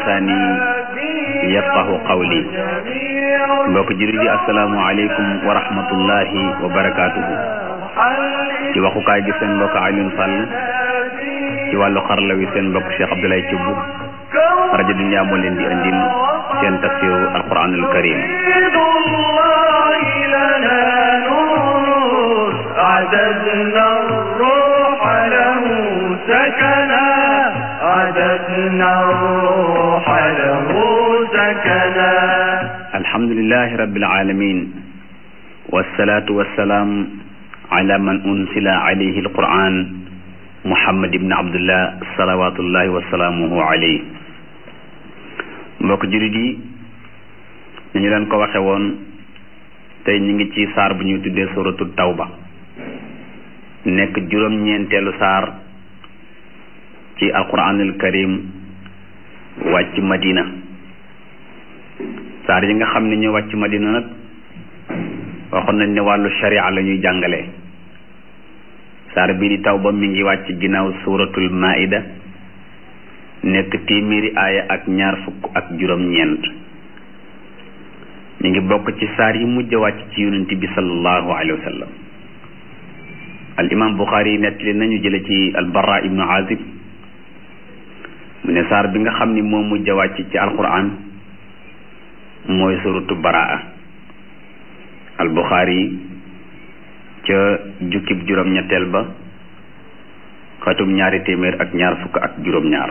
lisaani yafqahu qawli mbokk jullit yi asalaamu aleykum wa rahmatullahi wa barakaatuhu ci waxukaay gi seen mbokk Alioune Sall ci wàllu xarala wi seen mbokk Cheikh Abdoulaye Thioub rajo Dunya moo leen di andil seen tafsiru alquranul karim عددنا الروح له سكنا عددنا الروح له سكنا alhamdulilahi rabbil alamin wassalatu wassalaam ala man unsila alayhi alquran muhammad ibn abdullah salawatullahi wasalaamuhu alayhi mbokk jurit yi ñu ñu leen ko waxe woon tey ñu ngi ci saar bu ñuy tuddee suratu tawba nekk juróom-ñeenteelu saar ci alquranul karim wàcc madina saar yi nga xam ne ñu wàcc madina nag waxoon nañ ne wàllu sharia la ñuy jàngale saar bii di tawba mi ngi wàcc ginnaaw suuratul maida nekk téeméeri aaya ak ñaar fukk ak juróom-ñeent mi ngi bokk ci saar yi mujj wàcc ci yonent bi sallallahu alayhi wa sallam al imam buxaari yi nettali nañu jële ci al bara ibnu azib mu ne saar bi nga xam ni moo mujj wàcc ci alquran mooy suratu baraa al buxaari ca jukkib juróom-ñetteel ba xatum ñaari téeméer ak ñaar fukk ak juróom-ñaar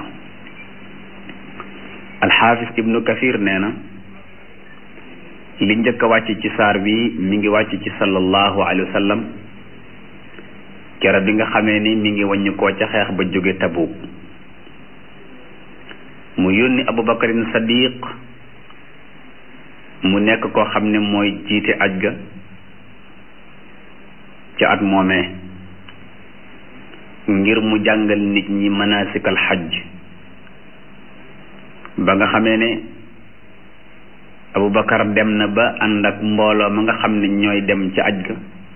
alxaafis ibnu kafir nee na li njëkk a wàcc ci saar bi mi ngi wàcc ci sallallahu alayhi wa sallam kera bi nga xamee ni mi ngi wàññi koo ca xeex ba jóge Tabuk mu yónni abubakarin sadiq mu nekk koo xam ne mooy jiite aj ga ca at moomee ngir mu jàngal nit ñi manasikal xaj ba nga xamee ne abubakar dem na ba ànd ak mbooloo ma nga xam ne ñooy dem ca aj ga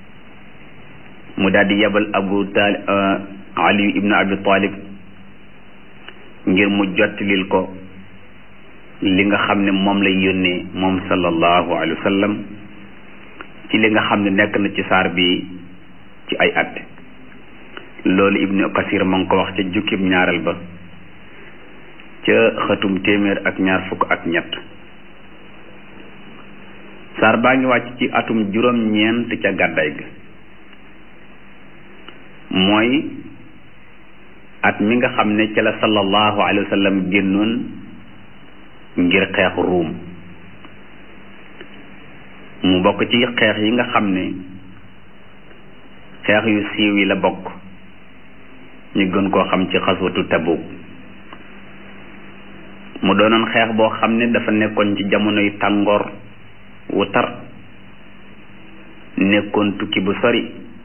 mu daldi yebal abu talib ali ibnu abi talib ngir mu jottilil ko li nga xam ne moom lay yónnee moom sallallahu alayhi wa sallam ci li nga xam ne nekk na ci saar bi ci ay at loolu ibnu kasir ma ngi ko wax ca jukkib ñaareel ba ca xëtum téeméer ak ñaar fukk ak ñett saar baa ngi wàcc ci atum juróom-ñeent ca gàdday ga mooy at mi nga xam ne ca la sallallahu alayhi wa sallam génnoon ngir xeex ruum mu bokk ci xeex yi nga xam ne xeex yu siiw yi la bokk ñu gën koo xam ci xaswatu Tabuk mu doonoon xeex boo xam ne dafa nekkoon ci jamonoy tàngoor wu tar nekkoon tukki bu sori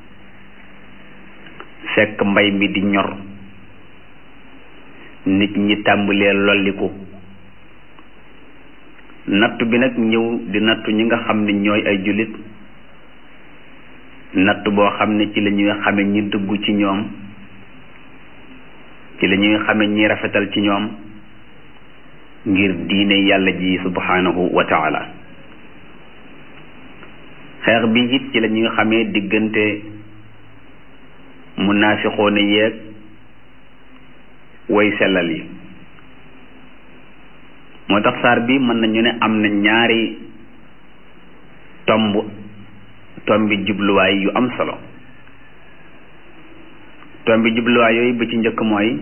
fekk mbay mi di ñor nit ñi tàmbalee lolliku nattu bi nag ñëw di nattu ñi nga xam ne ñooy ay jullit nattu boo xam ne ci la ñuy xame ñi dugg ci ñoom ci la ñuy xame ñi rafetal ci ñoom ngir diine yàlla ji subhanahu wa taala xeex bi it ci la ñuy xamee diggante munaafixoone yeeg way sellal yi moo tax saar bi mën nañu ne am na ñaari tomb tombi jubluwaay yu am solo tombi jubluwaay yooyu ba ci njëkk mooy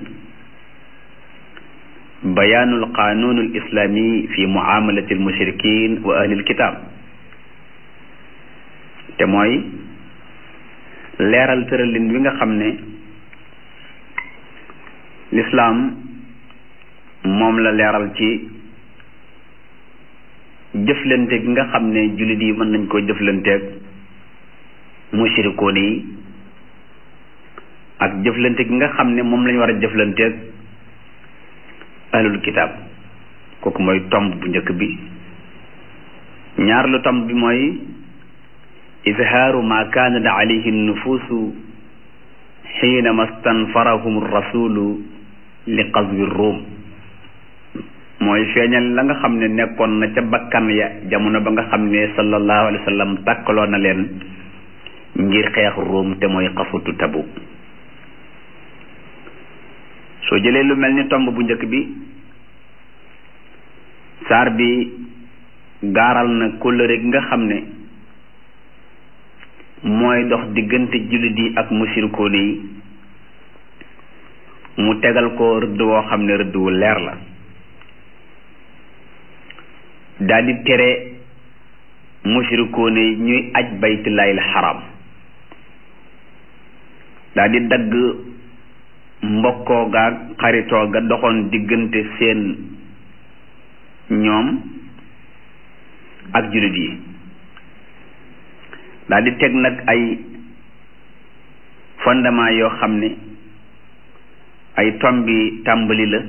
bayaanul qaanuunul islaami fi muamalati almushrikin wa ahlil kitaab te mooy leeral tëralin wi nga xam ne lislaam moom la leeral ci jëflante gi nga xam ne jullit yi mën nañ koo jëflanteeg mushrikoon yi ak jëflante gi nga xam ne moom lañ war a jëflanteeg ahlul kitaab kooku mooy tomb bu njëkk bi ñaar lu tomb bi mooy izhaaru ma kaanat alayhi nufuusu xiinama stanfarahum rasulu li qazwi ruum mooy feeñal la nga xam ne nekkoon na ca bakkan ya jamono ba nga xam ne sallallahu alayhi wa sallam takkaloo na leen ngir xeex Ruum te mooy xafutu Tabuk soo jëlee lu mel ni tomb bu njëkk bi saar bi gaaral na kóllëre gi nga xam ne mooy dox diggante jullit yi ak musirikoon yi mu tegal ko rëdd woo xam ne rëdd wu leer la daldi tere musirikoon yi ñuy aj baytullaahil xaram daldi dagg mbokkoo ga xaritoo ga doxoon diggante seen ñoom ak jullit yi daal di teg nag ay fondement yoo xam ne ay tombi tàmbali la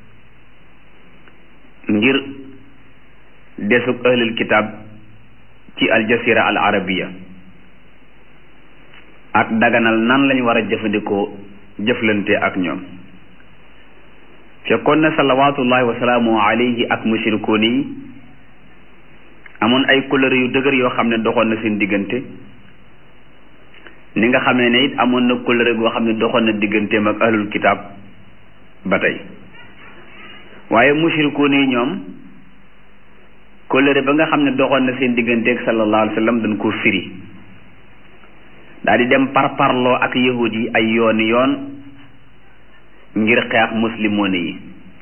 ngir desug ahlul kitab ci aljasira al arabiya ak daganal nan lañ war a jëfandikoo jëflante ak ñoom fekkoon na salawaatullahi wa salaamu alayhi ak mushrikoon yi amoon ay couleur yu dëgër yoo xam ne doxoon na seen diggante ni nga xamee ne it amoon na couleur goo xam ne doxoon na digganteem ak ahlul kitaab ba tey waaye mushrikoon yi ñoom couleur ba nga xam ne doxoon na seen diggante ak sallallahu alayhi wa sallam dañ koo firi daal di dem par parloo ak yahud yi ay yooni yoon ngir xeex muslimoon yi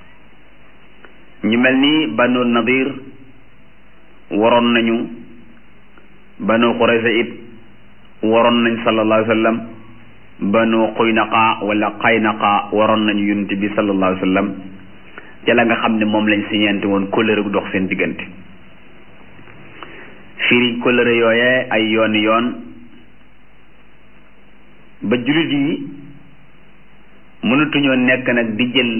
ñu mel ni banu nadir waroon nañu banu xurayza it waroon nañ sallallahu alayhi wa sallam banu xuynaqa wala xaynaqa waroon nañu yonent bi sallallahu alayhi wa sallam ca la nga xam ne moom lañ siñeente woon kóllëre gu dox seen diggante firi kóllëre yooyee ay yoon yoon ba jullit yi mënatuñoo nekk nag di jël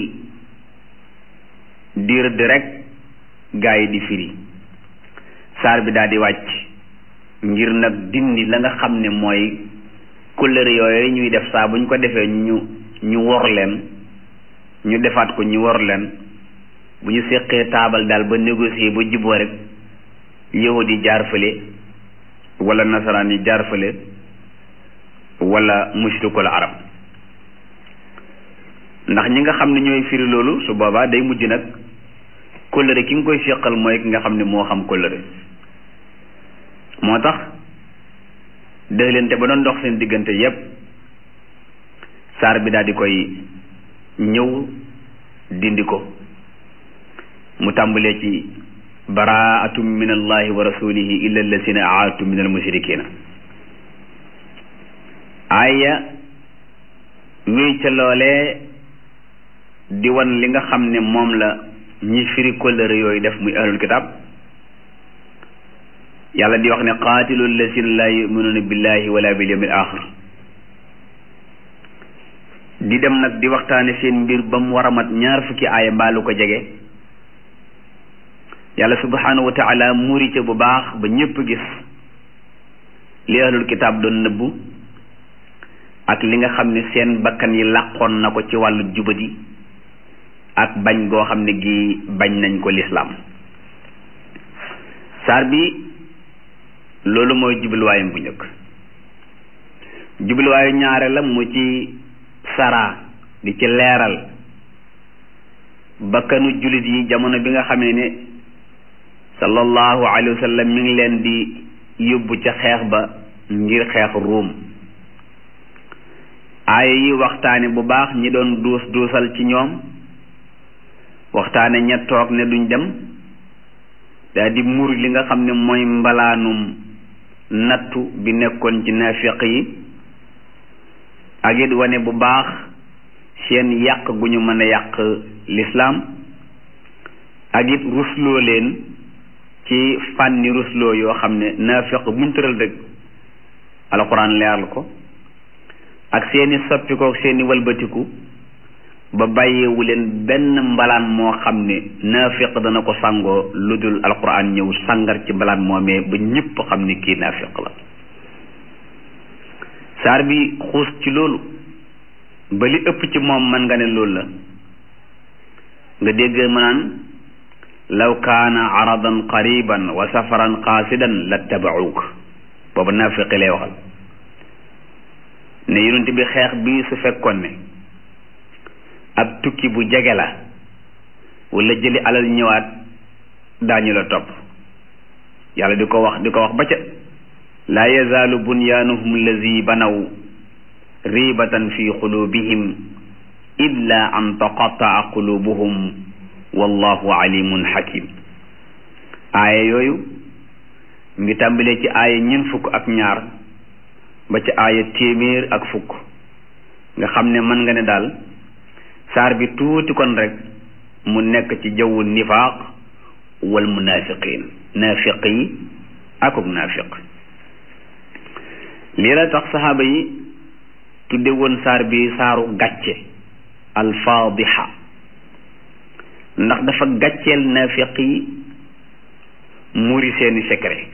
di rëdd rek gaa yi di firi saar bi daal di wàcc ngir nag dindi la nga xam ne mooy couleur yooyu ñuy def saa bu ñu ko defee ñu ñu wor leen ñu defaat ko ñu wor leen bu ñu séqee taabal daal ba négocier ba juboo rek yahud yi jaar fële wala nasaraan yi jaar fële wala mushrikul arab ndax ñi nga xam ne ñooy firi loolu su boobaa day mujj nag kóllëre ki nga koy séqal mooy ki nga xam ne moo xam kóllëre moo tax dëxlante ba doon dox seen diggante yépp saar bi daal di koy ñëw dindi ko mu tàmbalee ci baraatum min allahi wa rasulihi illa allazina aadtum min almushrikina aaya wéy ca loolee di wan li nga xam ne moom la ñi firi kóllëre yooyu def muy ahlul kitab yàlla di wax ne qaatilu allazina laa yuminuuna billahi wala bil yawmil axir di dem nag di waxtaane seen mbir ba mu war a mat ñaar fukki aaya mbaalu ko jege yàlla subhanahu wa taala muuri ca bu baax ba ñépp gis li ahlul kitaab doon nëbbu ak li nga xam ne seen bakkan yi làqoon na ko ci wàllu jubadi ak bañ goo xam ne gi bañ nañ ko lislaam saar bi loolu mooy jubluwaayam bu njëkk jubluwaayu ñaare la mu ci sara di ci leeral bakkanu jullit yi jamono bi nga xamee ne sallallahu alayhi wa sallam mi ngi leen di yóbbu ca xeex ba ngir xeex ruum aaya yi waxtaane bu baax ñi doon duus duusal ci ñoom waxtaane ña toog ne duñ dem daal di mur li nga xam ne mooy mbalaanum nattu bi nekkoon ci naafiq yi ak it wane bu baax seen yàq gu ñu mën a yàq lislaam ak it rusloo leen ci fànni rusloo yoo xam ne naafiq buñ tëral rek alxuraan leeral ko ak seeni soppikook seeni walbatiku ba bàyyeewu leen benn mbalaan moo xam ne naafiq dana ko sangoo lu dul alquran ñëw sangar ci mbalaan moomee ba ñépp xam ne kii naafiq la saar bi xuus ci loolu ba li ëpp ci moom man nga ne loolu la nga dégg ma naan law kaana aradan qariban wa safaran qaasidan lattabacuuk boobu naafiqi lay waxal ne yonent bi xeex bii su fekkoon ne ab tukki bu jege la wala jëli alal ñëwaat daañu la topp yàlla di ko wax di ko wax ba ca laa yazaalu bunyaanuhum allazi banaw riibatan fi qulubihim illa an taqataa qulubuhum wallahu alimun hakim aaya yooyu ngi tàmbalee ci aaya ñeent fukk ak ñaar ba ci aaya téeméer ak fukk nga xam ne mën nga ne daal saar bi tuuti kon rek mu nekk ci jawwu nifaaq wal munafiqin naafiq yi akuk naafiq lii la tax saxaaba yi tudde woon saar bi saaru gàcce alfaadixa ndax dafa gàcceel naafiq yi muri seeni secret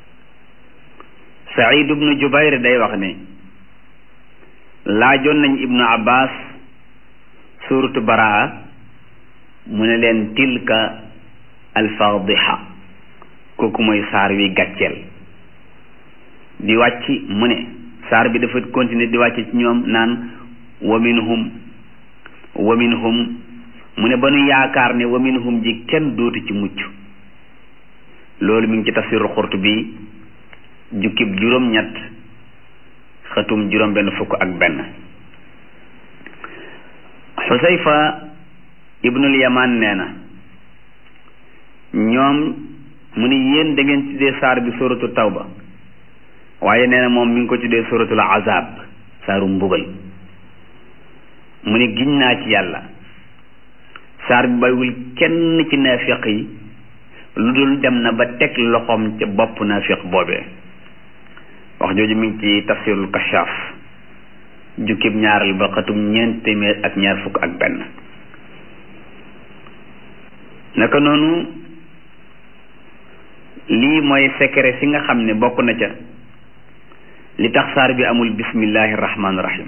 Saïd ibnu Jubayr day wax ne laajoon nañ ibnu Abbas suuratu baraa mu ne leen tilka alfaadixa kooku mooy saar wi gàcceel di wàcc mu ne saar bi dafa continuer di wàcc ci ñoom naan wa minhum wa minhum mu ne ba nu yaakaar ne wa minhum ji kenn dootu ci mucc loolu mi ngi ci tafsiru Qurtubi jukkib juróom ñett xëtum juróom benn fukk ak benn xusayfa ibnul yamaan nee na ñoom mu ni yéen da ngeen tuddee saar bi suratu tawba waaye nee na moom mi ngi ko tuddee suratul azab saaru mbugal mu ni giñ naa ci yàlla saar bi baywul kenn ci naafiq yi lu dul dem na ba teg loxoom ca bopp naafiq boobee wax jooju mi ngi ci tafsirul kashaaf jukkib ñaaral ba xatum ñeent téeméer ak ñaar fukk ak benn naka noonu lii mooy secret si nga xam ne bokk na ca li tax saar bi amul bismillahi rahmaani rahim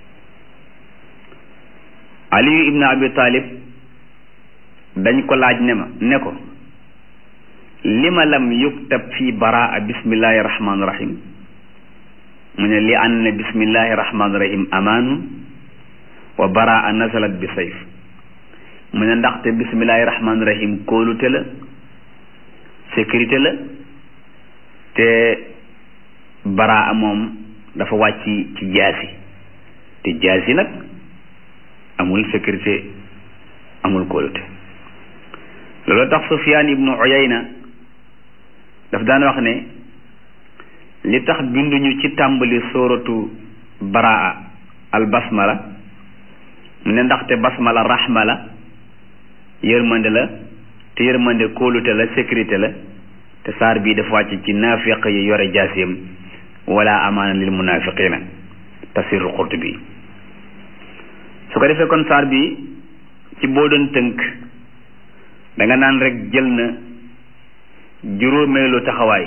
aliyu ibnu abi talib dañ ko laaj ne ma ne ko lima lam yuktab fi baraa bismillahi rahmaani rahim mu ne li ann bismillahi rahmaani rahim amaanu wa baraa nazalat bi sayf mu ne ndaxte bismillahi rahmaani rahim kóolute la sécurité la te baraa moom dafa wàcc ci jaasi te jaasi nag amul sécurité amul kóolute loolu tax Sufyaan ibnu Uyayna daf daan wax ne li tax binduñu ci tàmbali sóoratu baraa al basmala mu ne ndaxte basmala rahma la yërmande la te yërmande kóolute la sécurité la te saar bii dafa wàcc ci naafiq yi yore jaasiyam wala amaana lil munafiqina tafsirul Qurtubi su ko defee kon saar bi ci boo doon tënk da nga naan rek jël na juróomeelu taxawaay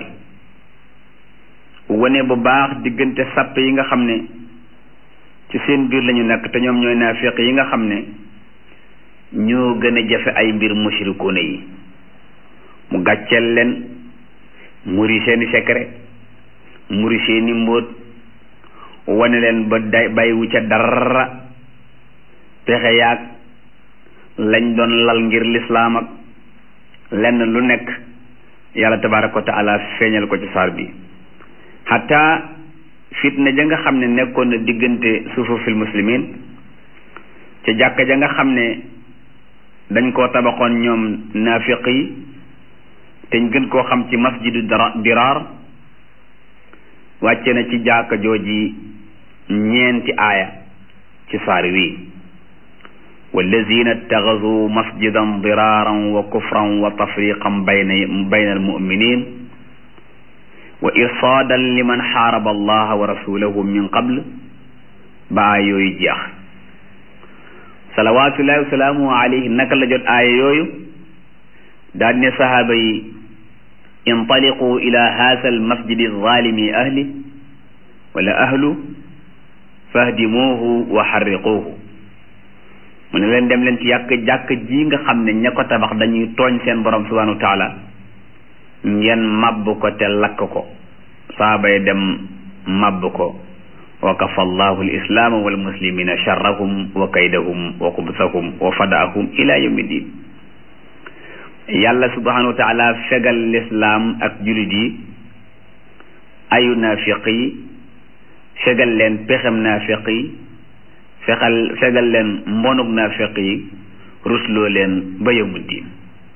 wane bu baax diggante sàppe yi nga xam ne ci seen biir lañu nekk te ñoom ñooy naafiq yi nga xam ne ñoo gën a jafe ay mbir mushrikuuna yi mu gàcceel leen muri seeni secret muri seeni mbóot wane leen ba day bàyyiwu ca dara pexe yaag lañ doon lal ngir lislaam ak lenn lu nekk yàlla tabaraka wa taala feeñal ko ci saar bi xataa fitna ja nga xam ne nekkoon na diggante sufufil muslimin ca jàkka ja nga xam ne dañ koo tabaxoon ñoom naafiq yi te ñu gën koo xam ci masjidu diraar wàcce na ci jàkka jooji ñeenti aaya ci saar wi wallazina ittaxasu masjidan diraaran wa kufran wa tafriqan bayna bayna almuminin wa irsaadan liman xaaraba allaha wa rasulahu min qabl ba aaya yooyu jeex salawaatullahi wasalaamu alayhi naka la jot aaya yooyu daal ne sahaaba yi intaliqu ila haasa almasjidi alzalimi ahli wala ahlu fahdimuuhu wa xarriquuhu mu ne leen dem leen ci yàq jàkk ji nga xam ne ña ko tabax dañuy tooñ seen borom subhanahu wa taala ngeen màbb ko te lakk ko saaba yi dem màbb ko wa kafa allahu alislaama wal muslimina charrahum wa kaydahum wa xubsahum wa fadaahum ila yawmi din yàlla subhanahu wa taala fegal lislaam ak julit yi ayu naafiq yi fegal leen pexem naafiq yi fexal fegal leen mbonuk naafiq yi rusloo leen ba yawmu diin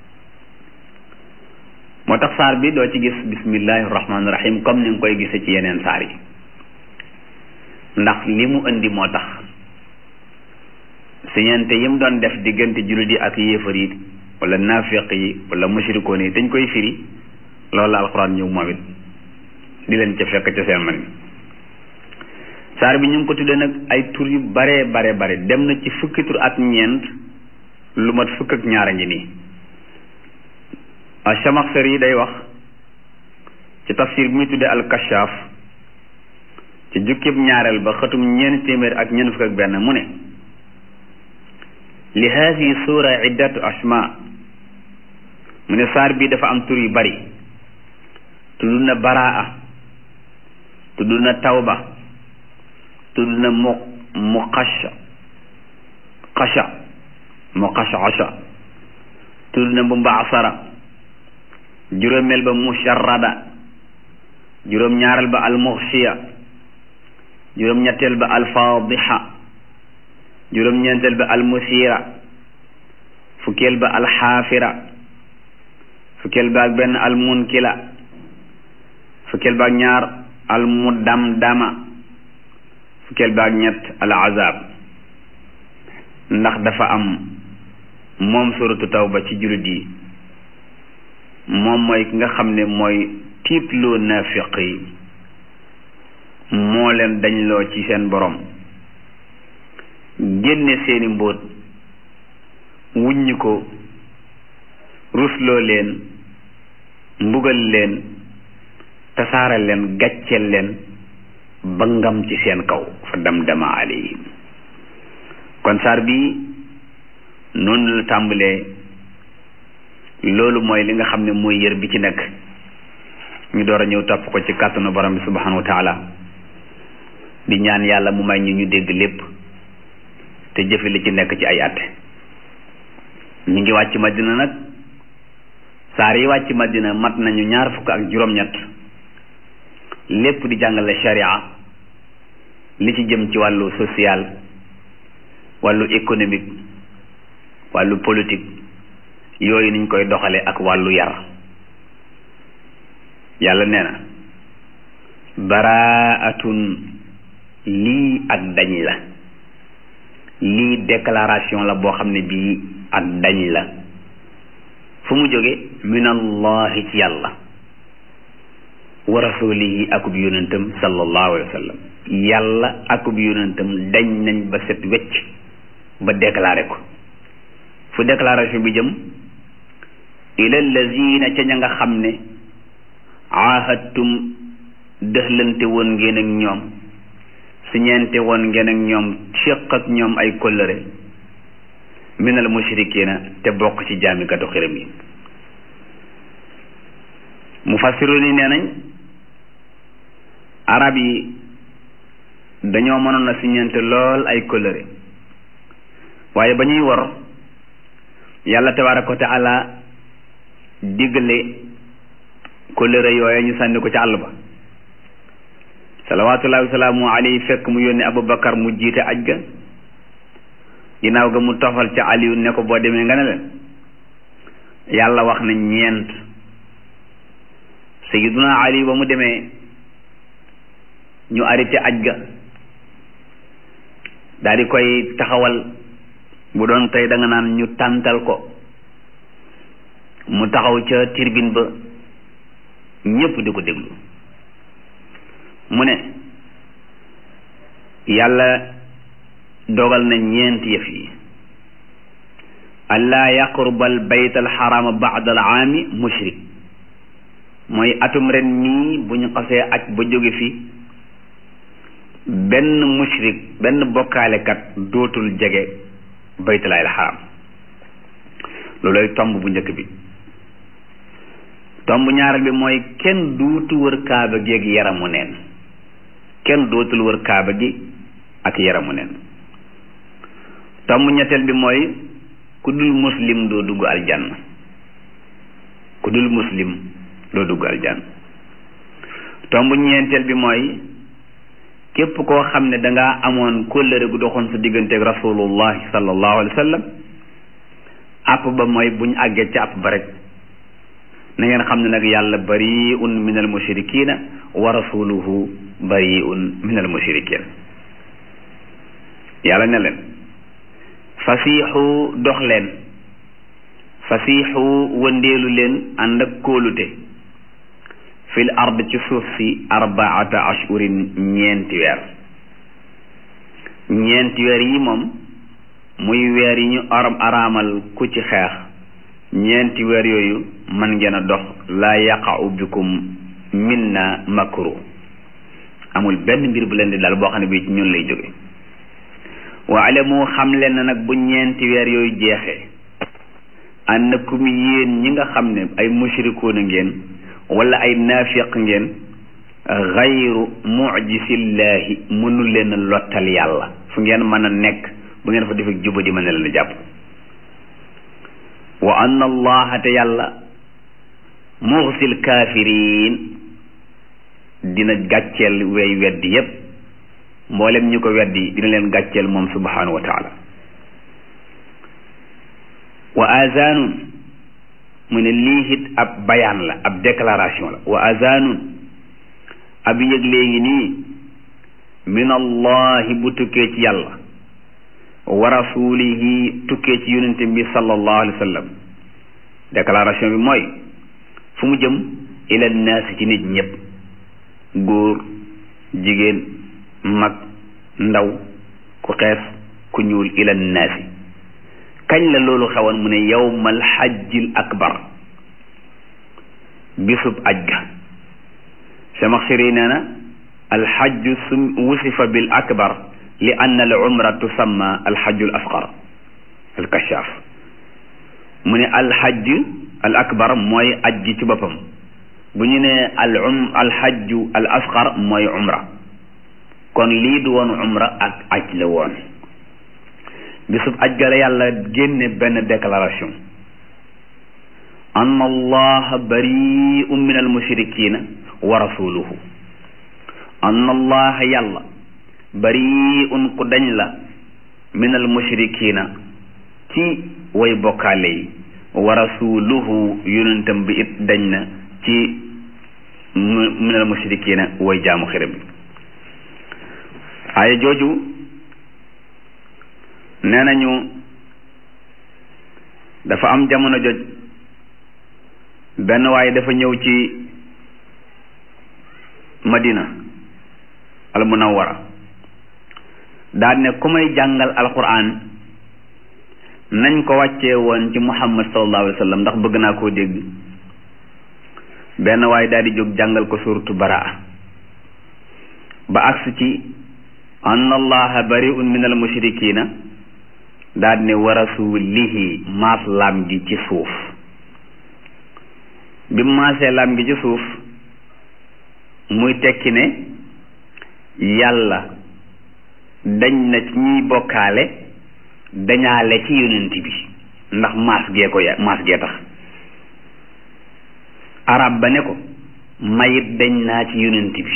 moo tax saar bi doo ci gis bismillahi rahmaani rahim comme ni nga koy gise ci yeneen saar yi ndax li mu indi moo tax siñente yi mu doon def diggante jullit yi ak yéefar yi wala naafiq yi wala mushrikoon yi dañ koy firi loolu la alxuraan ñëw moom it di leen ca fekk ca seen man mi saar bi ñu ngi ko tuddee nag ay tur yu bare bare bare dem na ci fukki tur ak ñeent lu mat fukk ak ñaar a ngi nii Chamaxsari yi day wax ci tafsir bi muy tuddee al-Kashaaf ci jukkib ñaareel ba xëtum ñeent téeméer ak ñeent fukk ak benn mu ne li haadihi suura iddatu asma mu ne saar bi dafa am tur yu bari tudd na baraa tudd na tawba tudd na mu mu xasha xasha mu xasha xasha tudd na mumbaasara juróomeel ba musharrada juróom ñaareel ba almuxsiya juróom ñetteel ba alfaadixa juróom ñeenteel ba almusira fukkeel ba alxaafira fukkeel ba ak benn almunkila fukkeel ba ak ñaar almudamdama fukkeel ba ak ñett alazab ndax dafa am moom suratu tawba ci jullit yi moom mooy ki nga xam ne mooy tiitloo naafiq yi moo leen dañloo ci seen borom génne seeni mbóot wuññi ko rusloo leen mbugal leen tasaare leen gàcceel leen ba ngam ci seen kaw fa damdama alayhim kon saar bi noonu la tàmbalee loolu mooy li nga xam ne mooy yër bi ci nekk ñu door a ñëw topp ko ci kàttanu borom bi subhanahu wa taala di ñaan yàlla mu may ñu ñu dégg lépp te jëfe li ci nekk ci ay at ñu ngi wàcc madina nag saar yi wàcc madina mat nañu ñaar fukk ak juróom-ñett lépp di jàngale sharia li ci jëm ci wàllu social wàllu économique wàllu politique yooyu niñ koy doxale ak wàllu yar yàlla nee na baraatun lii ak dañ la lii déclaration la boo xam ne bii ak dañ la fu mu jóge min allahi ci yàlla wa rasulihi akub yonentam sallallahu alayhi wa sallam yàlla akub yonentam dañ nañ ba set wecc ba déclaré ko fu déclaration bi jëm ila allazina ca ña nga xam ne ahadtum dëxlante woon ngeen ak ñoom siñeente woon ngeen ak ñoom séq ak ñoom ay kóllëre minal mushrikina te bokk ci jaamikatu xiram yi mufassiru ni nee nañ arab yi dañoo mënoon a siñeente lool ay kóllëre waaye ba ñuy wor yàlla tabaraka wa taala digle kóllëre yooye ñu sànni ko ci àll ba salawaatullahi wasalaamu alayhi fekk mu yónni abubakar mu jiite aj ga ginnaaw ga mu tofal ca aliyu ne ko boo demee nga ne leen yàlla wax na ñeent sayiduna ali ba mu demee ñu arrêté aj ga daal di koy taxawal bu doon tey da nga naan ñu tàntal ko mu taxaw ca tirbin ba ñépp di ko déglu mu ne yàlla dogal na ñeenti yëf yi allaa yaqrubal bayt alxarama baada al aami mushrik mooy atum ren nii bu ñu xasee aj ba jóge fi benn mushrik benn bokkaalekat dootul jege baytullaahil xaram looloy tomb bu njëkk bi tomb ñaareel bi mooy kenn duutu wër kaaba gi ak yaramu neen kenn dootul wër kaaba gi ak yaramu neen tomb ñetteel bi mooy ku dul muslim doo dugg aljanna ku dul muslim doo dugg aljanna tomb ñeenteel bi mooy képp koo xam ne dangaa amoon kóllëre gu doxoon sa digganteeg rasulullahi sallallahu alayhi wa sallam àpp ba mooy buñ àggee ca àpp ba rek na ngeen xam ne nag yàlla bariun min al mushrikina wa rasuluhu bariun min al mushrikin yàlla ne leen fasiixu dox leen fasiixu wëndeelu leen ànd ak kóolute fil ard ci suuf si arbaata ashurin ñeenti weer ñeenti weer yi moom muy weer yi ñu aram araamal ku ci xeex ñeenti weer yooyu man ngeen a dox laa yaqa'u bikum minna makru amul benn mbir bu leen di dal boo xam ne bii ci ñun lay jóge wa alamu xam leen na nag bu ñeenti weer yooyu jeexee annakum yéen ñi nga xam ne ay mushrikuuna ngeen wala ay naafiq ngeen xayru mujisillahi mënul leen lottal yàlla fu ngeen mën a nekk bu ngeen fa defee juba di mën na leen a jàpp wa anna allaha te yàlla muxsil kaafiriin dina gàcceel wey weddi yépp mboolem ñu ko weddi dina leen gàcceel moom subhanahu wa taala wa azanun mu ne lii it ab bayaan la ab déclaration la wa azanun ab yëg léegi nii min allahi bu tukkee ci yàlla wa rasulihi tukkee ci yonente bi sallallahu alayhi wa sallam déclaration bi mooy fu mu jëm ila naasi ci nit ñëpp góor jigéen mag ndaw ku xees ku ñuul ila naasi kañ la loolu xewoon mu ne yawmal xajjil akbar bisub aj ga Samaxsiri nee na alxajju sum wusifa bil akbar li anna al umra tusamma alxajju al asqar al kashaaf mu ne alxajj al akbar mooy aj gi ci boppam bu ñu nee al um alxajju al asqar mooy umra kon lii du woon umra ak aj la woon bisub aj ga la yàlla génne benn déclaration anna allaha bari'un min al mushrikina wa rasuluhu anna allaha yàlla bari'un ku dañ la min al mushrikina ci way bokkaale yi wa rasuluhu yonentam bi it dañ na ci min al mushrikina way jaamu xiram bi aaya jooju nee nañu dafa am jamono joj benn waaye dafa ñëw ci madina al munawwara daal ne ku may jàngal alquran nañ ko wàccee woon ci muhammad sallallahu alayhi wa sallam ndax bëgg naa koo dégg benn waaye daal di jóg jàngal ko suratu baraa ba agsi ci anna allaha bari'un min al mushrikina daal ne wa rasulihi maas laam gi ci suuf bi mu maasee laam gi ci suuf muy tekki ne yàlla dañ na ci ñiy bokkaale dañaale ci yonent bi ndax maas gee ko ya maas gee tax arab ba ne ko mayit dañ naa ci yonent bi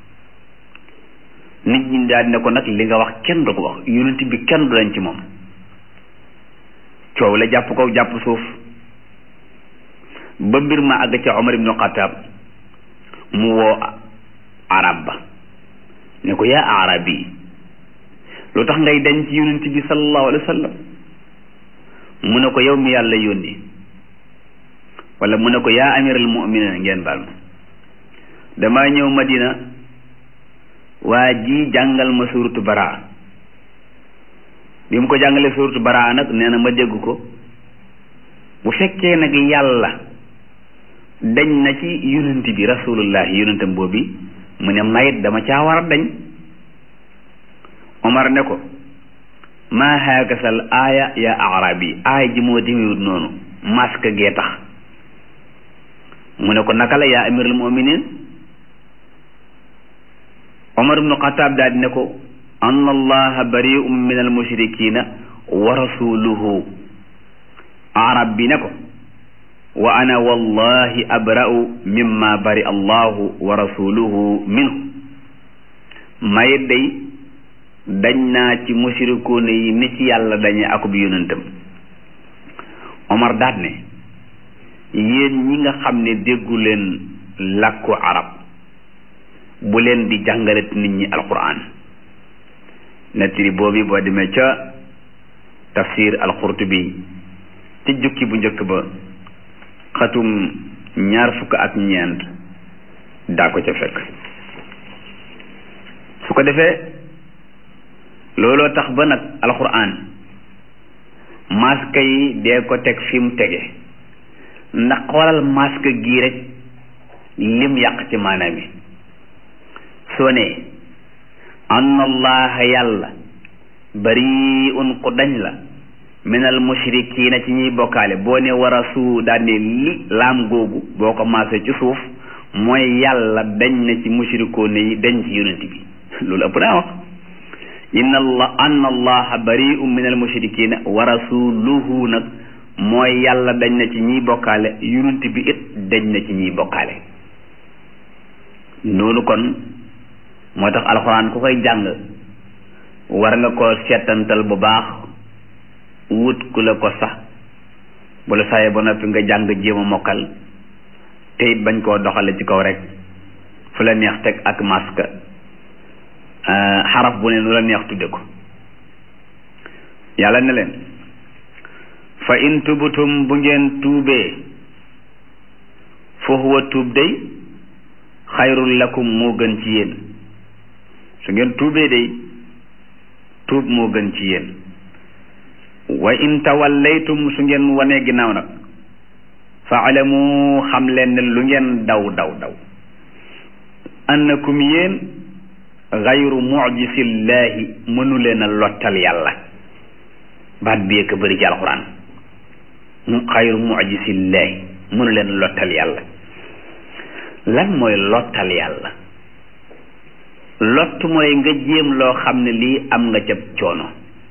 nit ñi daal ne ko nag li nga wax kenn du ko wax yonent bi kenn du dañ ci moom coow la jàpp ko jàpp suuf ba mbir ma àgg ca Omar ibnu Xataab mu woo arab ba ne ko yaa arabi lu tax ngay dañ ci yonent bi sallallahu alayhi wa sallam mu ne ko yow mi yàlla yónni wala mu ne ko yaa amiral mu'minin ngeen baal ma damaa ñëw Madina waa ji jàngal ma suuratu baraa bi mu ko jàngalee suuratu baraa nag nee na ma dégg ko bu fekkee nag yàlla dañ na ci yonent bi rasulullahi yonentam boobi mu ne mayit dama caa war a dañ Omar ne ko maa haakasal aaya ya arabi aaya ji moo demewut noonu masque gee tax mu ne ko naka la yaa amirul muminin omar ibnu xataab daal di ne ko anna allaha bari'un min al mushrikina wa rasuluhu arab bi ne ko wa ana wallahi abra'u mimma bari allahu wa rasuluhu minhu mayit day dañ naa ci mushrikuuna yi ni ci yàlla dañe akub yonentam omar daat ne yéen ñi nga xam ne déggu leen làkku arab bu leen di jàngalet nit ñi alquran nettali boobu boo demee ca tafsir alqurtubi ci jukki bu njëkk ba xatum ñaar fukk ak ñeent daa ko ca fekk su ko defee looloo tax ba nag alquran masque yi dee ko teg fi mu tege ndax xoolal masque gii rek lim yàq ci maanaam yi soo ne anna allaha yàlla bariun ku dañ la minal mushrikiina ci ñuy bokkaale boo ne war a suu daan ne li laam googu boo ko maasee ci suuf mooy yàlla dañ na ci mushrikoone yi dañ ci yonent bi loolu ëpp naa wax inna allah anna allaha bariun minal mushrikiina wa rasuluhu nag mooy yàlla dañ na ci ñiy bokkaale yonent bi it dañ na ci ñiy bokkaale noonu kon moo tax alxuraan ku koy jàng war nga ko seetantal bu baax wut ku la ko sax bu la saxee ba noppi nga jàng jéem a mokkal te it bañ koo doxale ci kaw rek fu la neex teg ak masque xaraf bu ne nu la neex tudde ko yàlla ne leen fa in tubutum bu ngeen tuubee fa huwa tuub day xayrul lakum moo gën ci yéen su ngeen tuubee day tuub moo gën ci yéen wa in tawallaytum su ngeen wanee ginnaaw nag fa alamu xam leen ne lu ngeen daw daw daw annakum yéen xayru mujisillaahi mënu leen a lottal yàlla baat bi yëkk bëri ci alxuraan xayru mujisillaahi mënu leen lottal yàlla lan mooy lottal yàlla lott mooy nga jéem loo xam ne lii am nga ca coono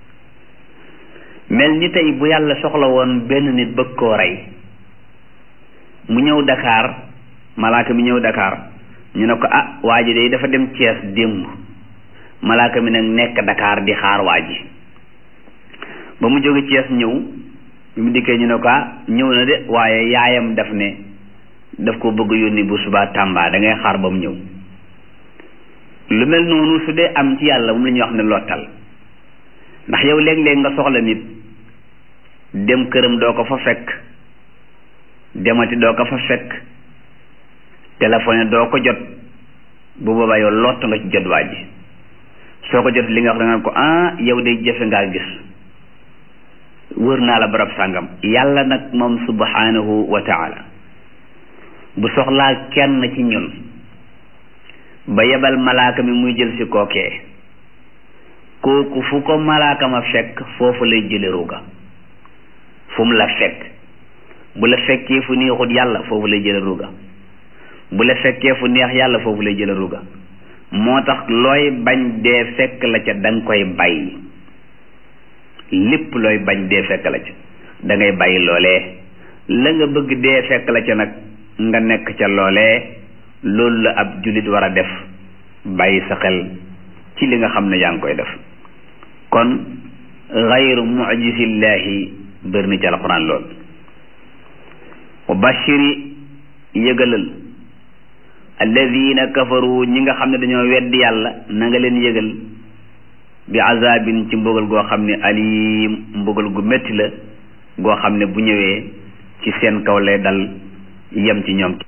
mel ni tey bu yàlla soxla woon benn nit bëgg koo rey mu ñëw Dakar malaaka mi ñëw Dakar ñu ne ko ah waa ji de dafa dem Thiès démb malaaka mi nag nekk Dakar di xaar waa ji ba mu jóge Thiès ñëw bi mu dikkee ñu ne ko ah ñëw na de waaye yaayam daf ne daf ko bëgg yónni bu subaa Tamba da ngay xaar ba mu ñëw lu mel noonu su dee am ci yàlla moom la ñuy wax ne lottal ndax yow léeg-léeg nga soxla nit dem këram doo ko fa fekk demati doo ko fa fekk téléphone doo ko jot bu boobaa yow lott nga ci jot waa ji soo ko jot li nga wax da nga ko ah yow day jafe ngaa gis wër naa la barab sàngam yàlla nag moom subhanahu wa taala bu soxlaa kenn ci ñun ba yebal malaaka mi muy jël si kookee kooku fu ko malaaka ma fekk foofu lay jële ruuga fu mu la fekk bu la fekkee fu neexut yàlla foofu lay jële ruuga bu la fekkee fu neex yàlla foofu lay jële ruuga moo tax looy bañ dee fekk la ca da nga koy bàyyi lépp looy bañ dee fekk la ca da ngay bàyyi loolee la nga bëgg dee fekk la ca nag nga nekk ca loolee loolu la ab jullit war a def bàyyi sa xel ci li nga xam ne yaa ngi koy def kon xayru mujisillaahi bër ni ci alxuraan lool wa bashiri yëgalal alladina kafaru ñi nga xam ne dañoo weddi yàlla na nga leen yëgal bi azabin ci mbugal goo xam ne alim mbugal gu metti la goo xam ne bu ñëwee ci seen kaw lay dal yem ci ñoom